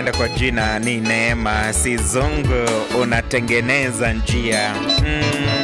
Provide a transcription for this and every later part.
kwenda kwa jina ni Neema Sizungu, unatengeneza njia mm.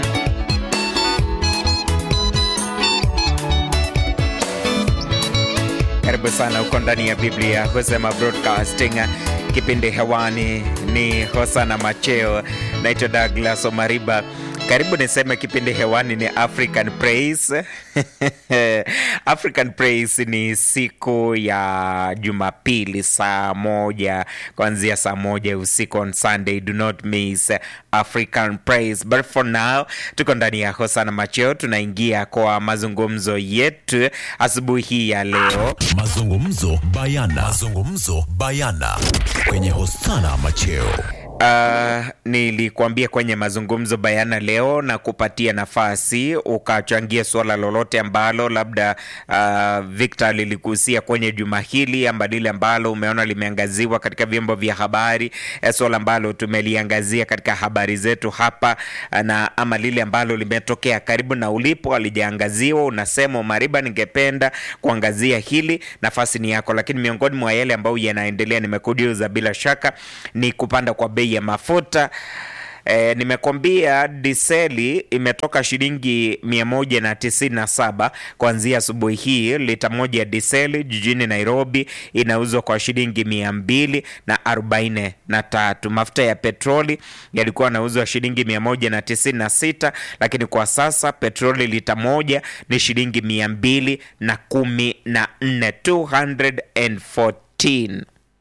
Karibu sana uko ndani ya Biblia husema Broadcasting. Kipindi hewani ni Hosana Macheo, naitwa Douglas Omariba. Karibu niseme kipindi hewani ni African Praise. African Praise ni siku ya Jumapili saa moja kuanzia saa moja usiku on Sunday. Do not miss African Praise. But for now tuko ndani ya Hosana Macheo, tunaingia kwa mazungumzo yetu asubuhi hii ya leo. Mazungumzo bayana. Mazungumzo bayana kwenye Hosana Macheo. Uh, nilikuambia kwenye mazungumzo bayana leo na kupatia nafasi ukachangia suala lolote ambalo labda uh, Victor liligusia kwenye juma hili ama lile ambalo umeona limeangaziwa katika vyombo vya habari, eh, suala ambalo tumeliangazia katika habari zetu hapa na ama lile ambalo limetokea karibu na ulipo alijaangaziwa, unasema Mariba, ningependa kuangazia hili, nafasi ni yako. Lakini miongoni mwa yale ambayo yanaendelea, nimekujuza bila shaka, ni kupanda kwa bei ya mafuta. E, nimekwambia diseli imetoka shilingi 197 kuanzia asubuhi hii. Lita moja ya diseli jijini Nairobi inauzwa kwa shilingi 243. Mafuta ya petroli yalikuwa yanauzwa shilingi 196, lakini kwa sasa petroli lita moja ni shilingi 214, 214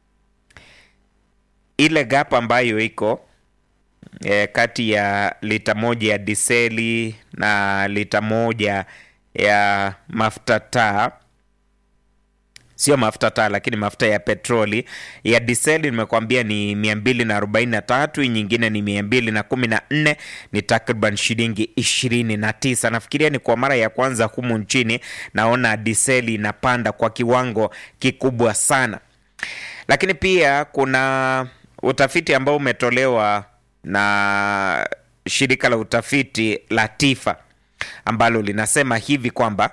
ile gap ambayo iko e, kati ya lita moja ya diseli na lita moja ya mafuta taa, sio mafuta taa, lakini mafuta ya petroli ya diseli nimekwambia ni 243, hii nyingine ni 214, ni takriban shilingi 29. Nafikiria ni kwa mara ya kwanza humu nchini naona diseli inapanda kwa kiwango kikubwa sana, lakini pia kuna utafiti ambao umetolewa na shirika la utafiti la TIFA ambalo linasema hivi kwamba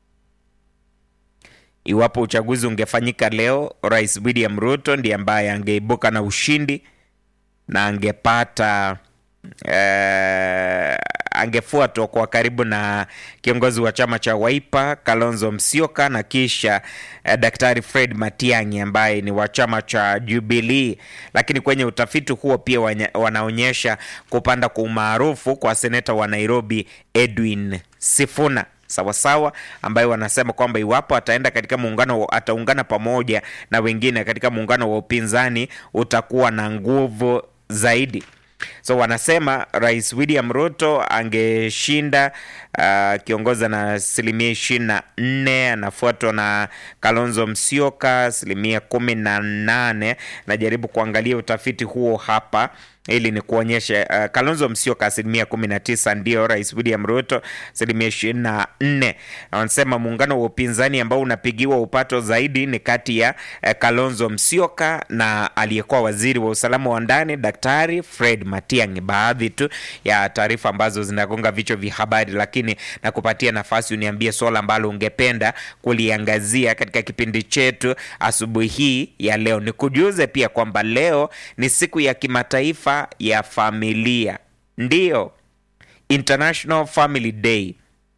iwapo uchaguzi ungefanyika leo, Rais William Ruto ndiye ambaye angeibuka na ushindi na angepata eh, angefuatwa kwa karibu na kiongozi wa chama cha Wiper Kalonzo Musyoka na kisha eh, Daktari Fred Matiang'i ambaye ni wa chama cha Jubilee. Lakini kwenye utafiti huo pia wanya, wanaonyesha kupanda kwa umaarufu kwa seneta wa Nairobi Edwin Sifuna sawasawa ambaye wanasema kwamba iwapo ataenda katika muungano, ataungana pamoja na wengine katika muungano wa upinzani utakuwa na nguvu zaidi. So wanasema Rais William Ruto angeshinda akiongoza uh, na asilimia ishirini na nne anafuatwa na Kalonzo Musyoka asilimia kumi na nane. Najaribu kuangalia utafiti huo hapa ili ni kuonyesha uh, Kalonzo Musyoka asilimia kumi na tisa ndio Rais William Ruto asilimia ishirini na nne. Wanasema muungano wa upinzani ambao unapigiwa upato zaidi ni kati ya uh, Kalonzo Musyoka na aliyekuwa waziri wa usalama wa ndani Daktari Fred Matiang'i. Baadhi tu ya taarifa ambazo zinagonga vichwa vya habari, lakini na kupatia nafasi uniambie swala ambalo ungependa kuliangazia katika kipindi chetu asubuhi hii ya leo. Nikujuze pia kwamba leo ni siku ya kimataifa ya familia, ndiyo International Family Day.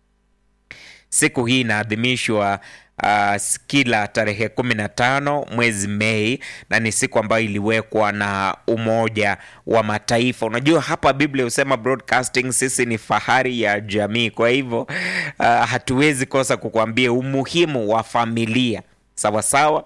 Siku hii inaadhimishwa uh, kila tarehe kumi na tano mwezi Mei na ni siku ambayo iliwekwa na Umoja wa Mataifa. Unajua hapa Biblia husema broadcasting, sisi ni fahari ya jamii. Kwa hivyo uh, hatuwezi kosa kukuambia umuhimu wa familia sawasawa.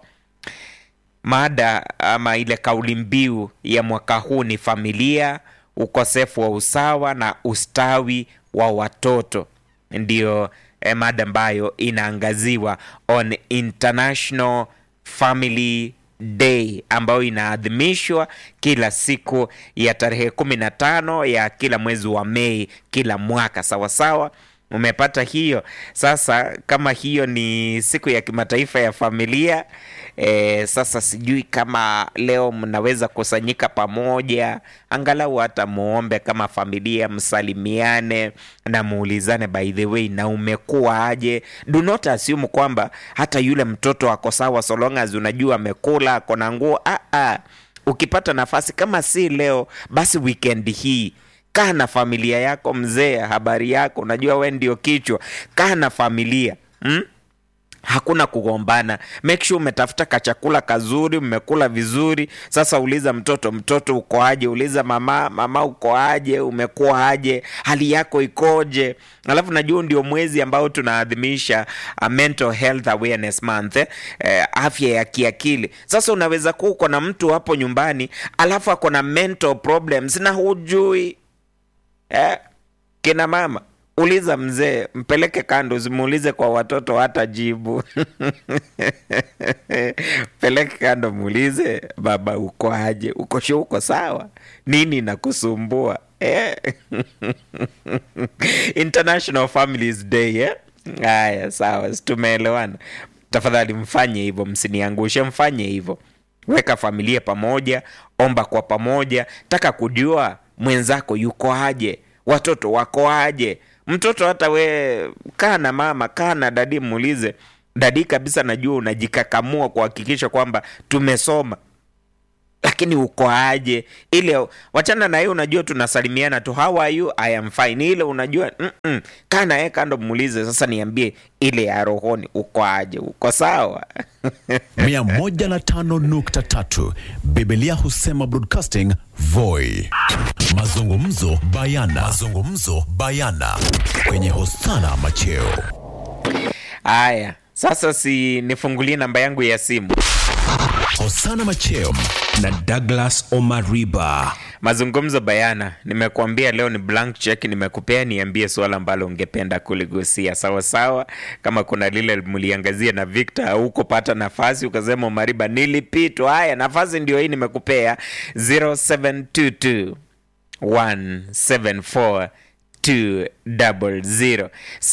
Mada ama ile kauli mbiu ya mwaka huu ni familia, ukosefu wa usawa na ustawi wa watoto, ndio eh, mada ambayo inaangaziwa on International Family Day ambayo inaadhimishwa kila siku ya tarehe kumi na tano ya kila mwezi wa Mei kila mwaka. Sawasawa, umepata hiyo? Sasa kama hiyo ni siku ya kimataifa ya familia e, sasa sijui kama leo mnaweza kusanyika pamoja, angalau hata muombe kama familia, msalimiane na muulizane, by the way, na umekuwa aje? Do not assume kwamba hata yule mtoto ako sawa, so long as unajua amekula, ako na nguo. Ah, ah. ukipata nafasi kama si leo basi weekend hii kaa na familia yako mzee habari yako unajua we ndio kichwa kaa na familia hmm? hakuna kugombana make sure umetafuta kachakula kazuri mmekula vizuri sasa uliza mtoto mtoto uko aje uliza mama mama uko aje umekuwa aje hali yako ikoje alafu najua ndio mwezi ambao tunaadhimisha uh, mental health awareness month eh? Eh, afya ya kiakili sasa unaweza kuwa uko na mtu hapo nyumbani alafu ako na mental problems na hujui eh? kina mama uliza mzee mpeleke kando usimuulize kwa watoto hata jibu peleke kando muulize baba uko aje uko shu uko sawa nini nakusumbua eh? international families day eh? haya sawa si tumeelewana tafadhali mfanye hivyo msiniangushe mfanye hivyo weka familia pamoja omba kwa pamoja taka kujua mwenzako yuko aje watoto wako aje mtoto hata we kaa na mama kaa na dadi muulize dadi kabisa najua unajikakamua kuhakikisha kwamba tumesoma lakini uko aje ile wachana na hiyo unajua tunasalimiana tu how are you i am fine ile unajua mm-mm. kaa naye kando muulize sasa niambie ile ya rohoni uko aje uko sawa 105.3 Biblia husema broadcasting Voi. Mazungumzo bayana. Mazungumzo bayana kwenye Hosana Macheo. haya sasa si nifungulie namba yangu ya simu Hosana Macheo na Douglas Omariba. mazungumzo bayana nimekuambia leo ni blank check nimekupea niambie suala ambalo ungependa kuligusia sawa sawa kama kuna lile mliangazia na victor haukupata nafasi ukasema mariba nilipitwa haya nafasi ndio hii nimekupea 0722 174 200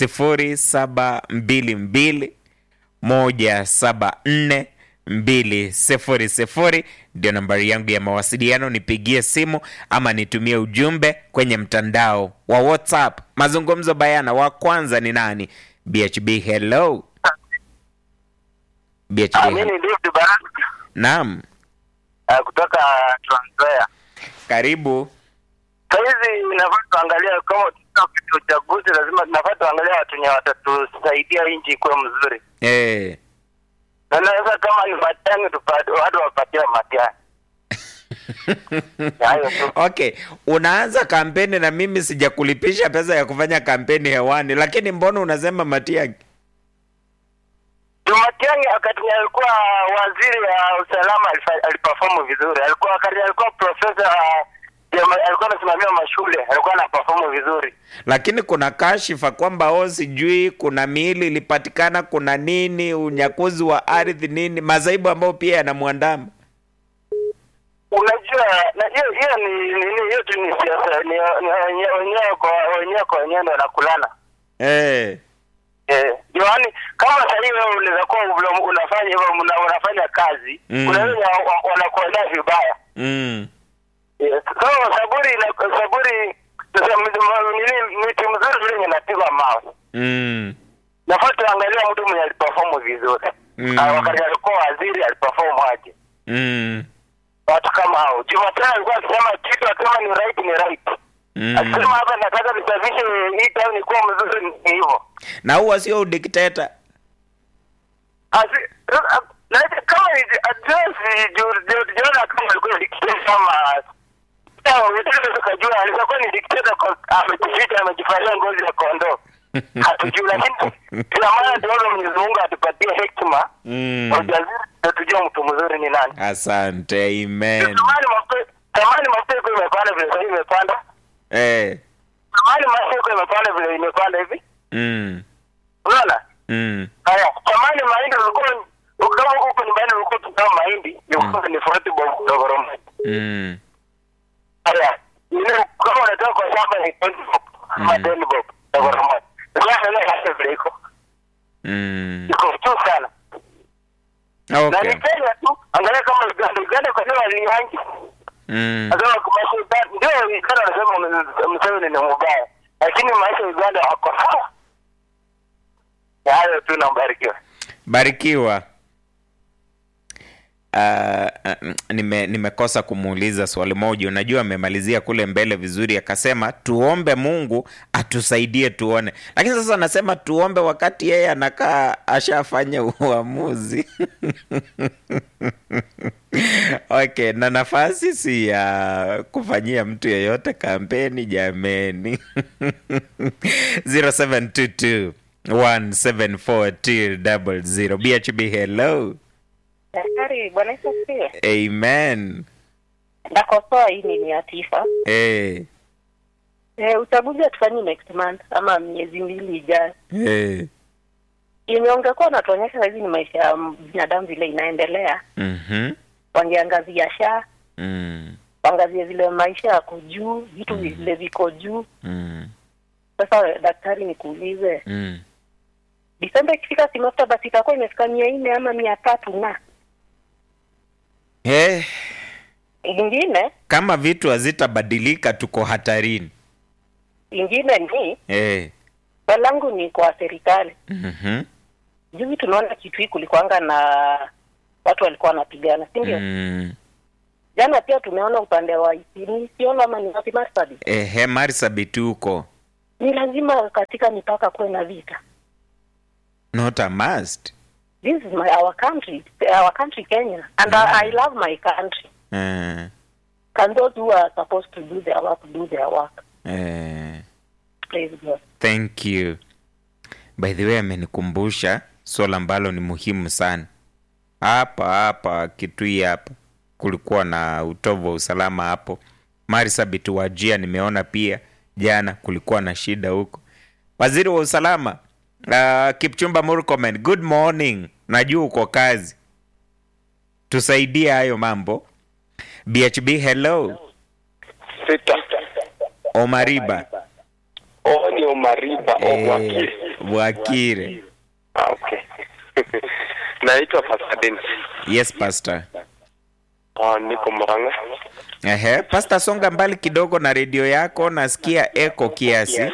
0722 moja saba nne mbili sifuri sifuri ndio nambari yangu ya mawasiliano nipigie simu ama nitumie ujumbe kwenye mtandao wa whatsapp mazungumzo bayana wa kwanza ni nani bhb hello bhb Ah, hello. mimi ni David Baraka naam ah, kutoka Trans Nzoia. karibu Sahizi nafaa tuangalia kama tutaka kitu uchaguzi, lazima nafaa tuangalia watu wenye watatusaidia nchi ikuwe mzuri, hey. na naweza kama ni Matiang'i tupate watu wapatie Matiang'i. Ni hayo tu. okay unaanza kampeni na mimi sijakulipisha pesa ya kufanya kampeni hewani lakini mbona unasema matiangi Juu Matiang'i wakati yenye alikuwa waziri wa usalama alifa- aliperform vizuri, alikuwa wakati alikuwa profesa ya ma- alikuwa anasimamia mashule, alikuwa ana perform vizuri. lakini kuna kashifa kwamba o sijui kuna miili ilipatikana kuna nini unyakuzi wa ardhi nini mazaibu ambayo pia yanamwandama Unajua, na hiyo hiyo ni nini? Hiyo tu ni siasa, ni ni wenye- wenyewe kwa wenyewe kwa wenyewe ndo wanakulana. hey. Eh, yaani kama sasa hivi wewe unaweza kuwa una- unafanya hivyo una- unafanya kazi, Mm. kuna wenye wa- wa- wanakuonea vibaya. mm. Yes. So saburi ina saburi sasa m- nini miti mzuri vile inapigwa mawe. Mm. Nafaa tuangalia mtu mwenye aliperform vizuri. Mm. Ah, wakati alikuwa waziri aliperform aje. Mm. Watu kama hao. Jumatano alikuwa akisema kitu akisema ni right ni right. Mm. Akisema hapa nataka nisafishe hii town ikuwa mzuri ni hivyo. na huwa sio udikteta Asi- a- na hata kama ni address jiona kama alikuwa dictator kama sawa unataka tukajua alikuwa kuwa ni dictator kwa amejificha amejifanyia ngozi ya kondoo hatujui lakini ina maana tunaona Mwenyezi Mungu atupatie hekima Mm. na ujasiri ndio tujue mtu mzuri ni nani asante amen zamani mafuta zamani mafuta ilikuwa imepanda vile sasa hivi imepanda hey. zamani mafuta ilikuwa imepanda vile imepanda hivi mm. unaona Mm. Haya, zamani mahindi ulikuwa kama huko nyumbani ulikuwa tunao mahindi ilikuwa ni forty bob dogoro. Mm. Haya, ile kama unatoka kwa shamba ni twenty bob ama ten bob dogoro moja. Sasa leo hata vile iko Mm. iko juu sana. Na okay ni Kenya tu, angalia kama Uganda, Uganda kwa nini alihangi? mm. Sasa kwa maisha ndio Uganda anasema Museveni ni mbaya. Lakini maisha ya Uganda wako sawa. Ya hayo tu nambarikiwa. barikiwa uh, nime, nimekosa kumuuliza swali moja. Unajua, amemalizia kule mbele vizuri, akasema tuombe Mungu atusaidie tuone, lakini sasa anasema tuombe wakati yeye anakaa ashafanya uamuzi okay, na nafasi si ya kufanyia mtu yeyote kampeni jameni. 0722 174 BHB, hello. Daktari, Bwana Yesu asifiwe. Amen. Nakosoa hii ni ya tisa. Eh, Eh, uchaguzi hatufanyi next month ama miezi mbili ijayo. eh. Yenye ungekuwa unatuonyesha hizi ni maisha ya binadamu vile inaendelea, Mhm. wangeangazia sha Mm, waangazie vile maisha yako juu, vitu vile viko juu. mm, Sasa daktari, nikuulize, mm. Disemba ikifika, si mafuta basi itakuwa imefika mia nne ama mia tatu na Eh, ingine kama vitu hazitabadilika tuko hatarini. ingine ni Eh. swali langu ni kwa serikali. Mhm. Juzi tunaona kitu hii kulikuanga na watu walikuwa wanapigana, si ndio? Mm. Jana pia tumeona upande wa Isini, siona ama ni wapi Marsabit. Ehe, Marsabit huko. Ni lazima katika mipaka kuwe na vita. Not a must. This is my our country, our country Kenya, and I, I love my country. Eh. Can those who are supposed to do their work do their work? Eh. Praise God. Thank you. By the way, amenikumbusha swala ambalo ni muhimu sana. Hapa hapa Kitui hapa kulikuwa na utovu wa usalama hapo. Marsabit Wajia nimeona pia jana kulikuwa na shida huko. Waziri wa usalama uh, Kipchumba Murkomen, good morning. Najua uko kazi, tusaidie hayo mambo. BHB, hello. Sita. Omariba Oh, ni Omariba eh, Obwakili. Bwakire. Ah, okay. Naitwa Pastor Dennis. Yes, pastor. Ah, niko Murang'a. Ehe, Pasta, songa mbali kidogo na redio yako, nasikia eko kiasi.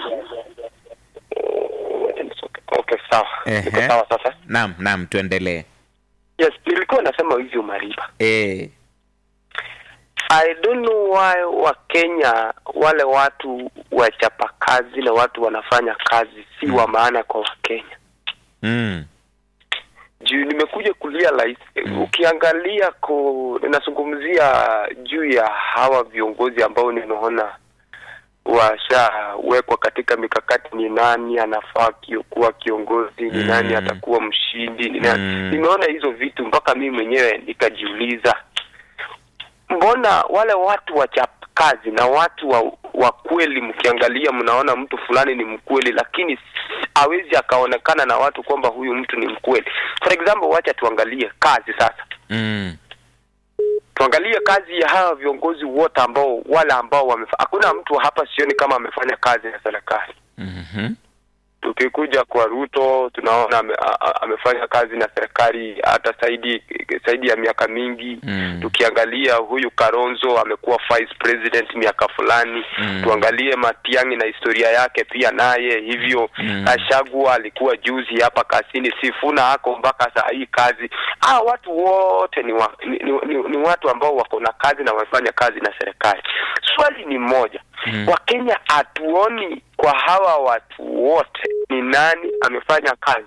Okay, sawa. Niko Ehe. sawa sasa. Naam, naam, tuendelee. Yes, nilikuwa nasema hivi Omariba. Eh, I don't know why wa Kenya wale watu wachapa kazi na watu wanafanya kazi si wa maana kwa Wakenya. mm, juu nimekuja kulia rais ukiangalia ko ninazungumzia juu ya hawa viongozi ambao nimeona washawekwa katika mikakati ni nani anafaa kio, kuwa kiongozi ni Mm. nani atakuwa mshindi ni nani Mm. nimeona hizo vitu mpaka mimi mwenyewe nikajiuliza mbona wale watu wachapa kazi na watu wa, wa kweli mkiangalia mnaona mtu fulani ni mkweli lakini hawezi akaonekana na watu kwamba huyu mtu ni mkweli for example wacha tuangalie kazi sasa mm, tuangalie kazi ya hawa viongozi wote ambao wale ambao wamefa hakuna mtu hapa sioni kama amefanya kazi na serikali mhm, tukikuja kwa Ruto tunaona ame, a, a, amefanya kazi na serikali hata zaidi zaidi ya miaka mingi Mm. tukiangalia huyu Karonzo amekuwa vice president miaka fulani Mm. tuangalie Matiang'i na historia yake pia naye hivyo Mm. Ashagua alikuwa juzi hapa kasini Sifuna ako mpaka saa hii kazi ah watu wote ni, wa, ni, ni, ni, ni watu ambao wako na kazi na wamefanya kazi na serikali swali ni moja Mm. Wakenya hatuoni kwa hawa watu wote ni nani amefanya kazi.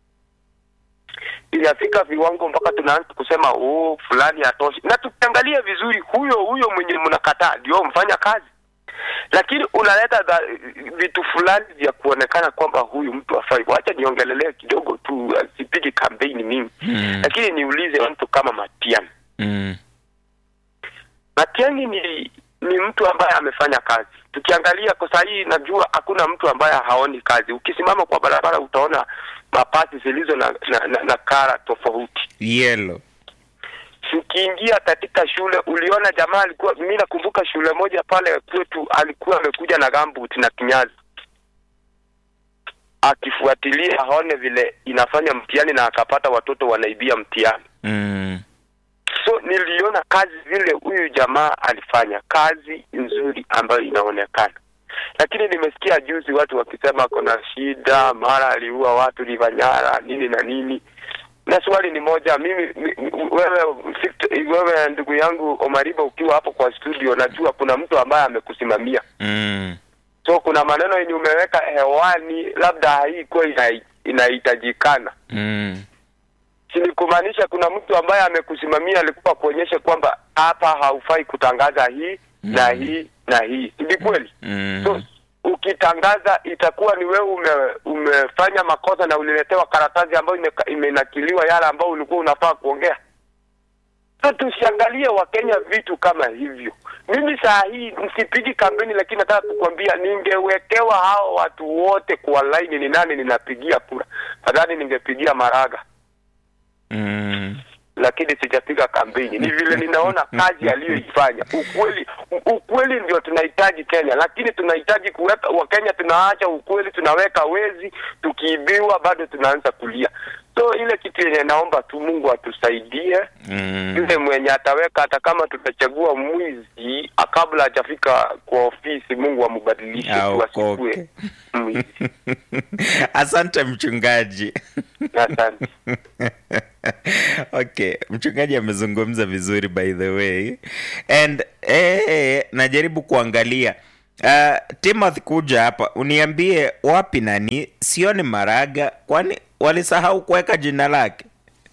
Inafika viwango mpaka tunaanza kusema oh, fulani hatoshi, na tukiangalia vizuri, huyo huyo mwenye mnakataa ndio mfanya kazi, lakini unaleta dha, vitu fulani vya kuonekana kwamba huyu mtu afai. Wacha niongelelee kidogo tu, uh, sipigi kampeni mimi Mm. lakini niulize mtu kama Matiang'i. mm, Matiang'i ni ni mtu ambaye amefanya kazi. Tukiangalia kwa saa hii, najua hakuna mtu ambaye haoni kazi. Ukisimama kwa barabara utaona mapasi zilizo na, na, na, na kara tofauti. yellow. Ukiingia katika shule uliona jamaa alikuwa, mimi nakumbuka shule moja pale kwetu, alikuwa amekuja na gambut na kinyazi akifuatilia aone vile inafanya mtihani na akapata watoto wanaibia mtihani. Mm, so niliona kazi vile huyu jamaa alifanya kazi nzuri ambayo inaonekana lakini nimesikia juzi watu wakisema kuna shida mara aliua watu livanyara nini na nini na swali ni moja mimi mi- wewe Victor- wewe ndugu yangu Omariba ukiwa hapo kwa studio najua kuna mtu ambaye amekusimamia mm. so kuna maneno yenye umeweka hewani labda haikuwa ina- inahitajikana Mm. si ni kumaanisha kuna mtu ambaye amekusimamia alikuwa kuonyesha kwamba hapa haufai kutangaza hii na hii na hii si ni kweli Mm. so ukitangaza itakuwa ni wewe ume, umefanya makosa na uliletewa karatasi ambayo imeka- imenakiliwa yale ambayo ulikuwa unafaa kuongea so tusiangalie wakenya vitu kama hivyo mimi saa hii msipigi kampeni lakini nataka kukwambia ningewekewa hao watu wote kwa laini ni nani ninapigia kura nadhani ningepigia maraga Mm. lakini sijapiga kampeni. Ni vile ninaona kazi aliyoifanya. Ukweli, ukweli ndio tunahitaji Kenya, lakini tunahitaji kuweka Wakenya, tunaacha ukweli, tunaweka wezi, tukiibiwa bado tunaanza kulia. So ile kitu yenye naomba tu Mungu atusaidie Mm. yule mwenye ataweka, hata kama tutachagua mwizi ah, kabla hajafika kwa ofisi, Mungu amubadilishe tu Aokoke. asikue mwizi. asante mchungaji Asante. okay mchungaji amezungumza vizuri by the way and eh, najaribu kuangalia uh, timothy kuja hapa uniambie wapi nani sioni maraga kwani walisahau kuweka jina lake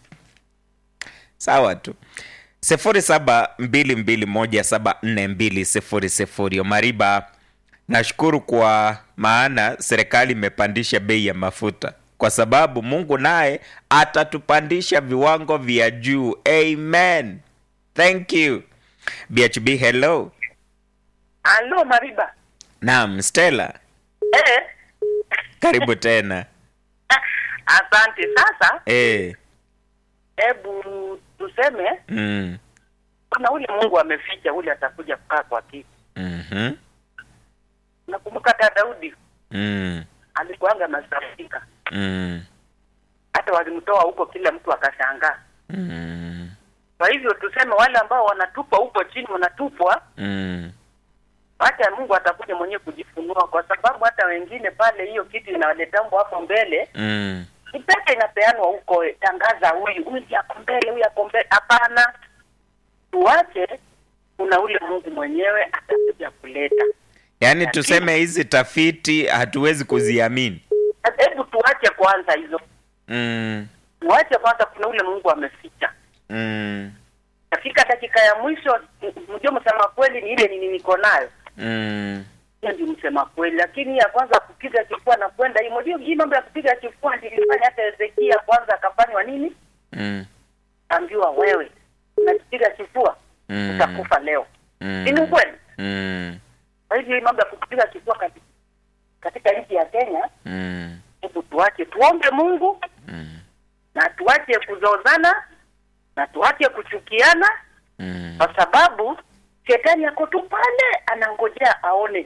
sawa tu sifuri saba mbili mbili moja saba nne mbili sifuri sifuri omariba nashukuru kwa maana serikali imepandisha bei ya mafuta kwa sababu mungu naye atatupandisha viwango vya juu amen thank you bhb hello Alo Mariba. naam stella Eh, karibu tena asante. Sasa eh, hebu tuseme mm, kuna ule Mungu ameficha, ule atakuja kukaa kwa kiti. mhm, Nakumbuka hata Daudi mm, alikuanga masafika, mm, hata walimtoa huko, kila mtu akashangaa. mm, Kwa hivyo tuseme wale ambao wanatupwa huko chini, wanatupwa mm, hata Mungu atakuja mwenyewe kujifunua, kwa sababu hata wengine pale, hiyo kitu inawaletambwa hapo mbele, mm, ni pesa inapeanwa huko, eh, tangaza huyu huyu yako mbele, huyu yako mbele. Hapana, tuache, kuna ule Mungu mwenyewe atakuja kuleta. yaani tuseme hizi tafiti hatuwezi kuziamini Hebu tuache kwanza hizo, mm, tuache kwanza, kuna ule Mungu ameficha. mm, Katika dakika ya mwisho, m- mjue msema kweli ni ile nini niko nayo mm, hiyo ndio msema kweli, lakini ya kwanza kupiga kifua na kwenda hii, unajua hii mambo ya kupiga kifua nilifanya hata Hezekia kwanza akafanywa nini, mm, ambiwa wewe unapiga kifua Mm. utakufa leo. mm, Si ni ukweli? mm, Kwa hivyo hii mambo ya kupiga kifua katika, katika nchi ya Kenya, mm, hebu tuache tuombe Mungu mm, na tuache kuzozana na tuache kuchukiana, mm. kwa sababu shetani ako tu pale anangojea aone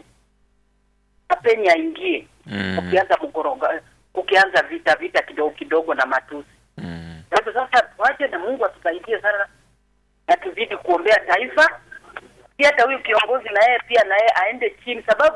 apeni aingie Mm. kukianza mkoroga kukianza vita vita kidogo kidogo na matusi. Mm. Kwa hivyo sasa tuache na Mungu atusaidie sana na tuzidi kuombea taifa. Pia hata huyu kiongozi na yeye pia na yeye aende chini, sababu